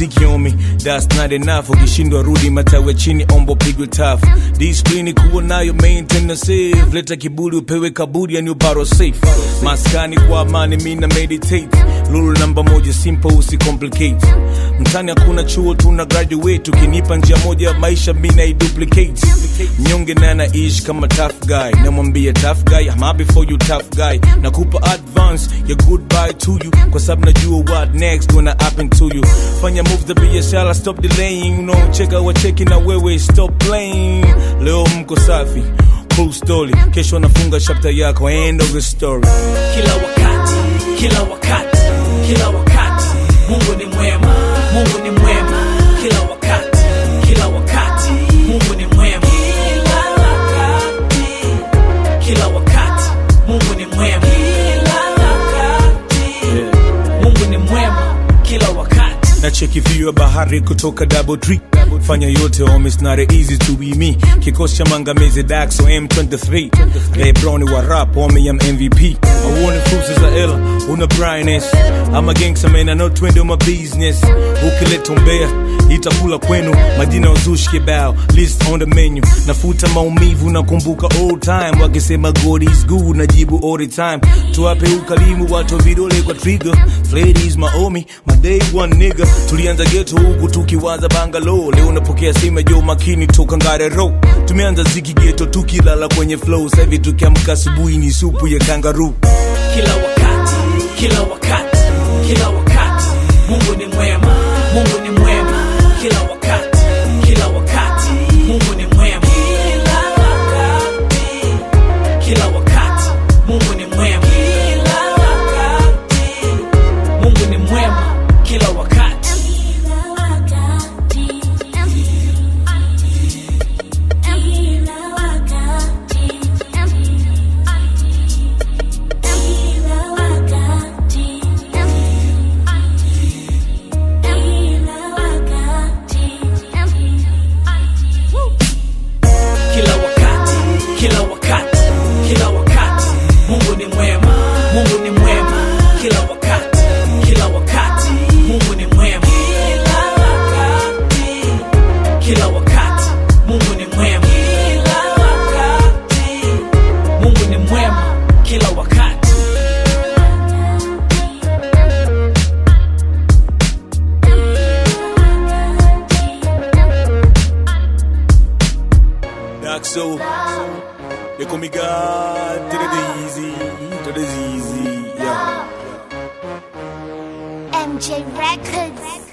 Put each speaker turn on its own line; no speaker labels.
mziki on me that's not enough ukishindwa rudi matawe chini ombo pigwe tafu disiplini kuwa nayo maintain na save leta kiburi upewe kaburi yani ubaro safe maskani kwa amani mina meditate lulu namba moja simple usicomplicate mtani hakuna chuo tuna graduate ukinipa njia moja ya maisha mina iduplicate mnyonge naye anaishi kama tough guy namwambia tough guy I'm happy for you tough guy nakupa advance ya goodbye to you kwa sababu najua what next gonna happen to you fanya moves za biashara stop delaying you know cheka wacheki na wewe stop playing leo mko safi cool story kesho nafunga chapter yako end of the story
kila wakati kila wakati kila wakati mungu ni mwema mungu ni mwema kila wakati kila wakati mungu ni mwema kila wakati kila wakati mungu ni mwema kila wakati mungu ni mwema kila wakati
na cheki view ya bahari kutoka double tree fanya yote home it's not easy to be me kikosi cha mangamizi daxo m23 lebroni wa rap home ya mvp auone fursa za ela una brightness ama gangsta man I know twende my business ukileta umbea itakula kwenu majina ya uzushi kibao list on the menu nafuta maumivu nakumbuka old time wakisema god is good najibu all the time tuwape ukalimu watu vidole kwa trigger ladies maomi my day one nigga tulianza geto huku tukiwaza bangalo leo napokea simu ya Joe makini toka ngare ro tumeanza ziki geto tukilala kwenye flow sasa hivi tukiamka asubuhi ni supu ya kangaroo
kila wakati kila wakati kila wakati mungu ni mwema mungu ni mwema kila wakati kila wakati mungu ni mwema kila wakati kila wakati mungu ni mwema kila wakati mungu ni mwema kila wakati kila wakati kila wakati kila wakati mungu ni mwema mungu ni mwema kila wakati kila wakati mungu ni mwema kila wakati kila wakati mungu ni mwema kila wakati mungu ni mwema kila wakati
Daxo they call me God to the easy to the easy yeah
MJ Records.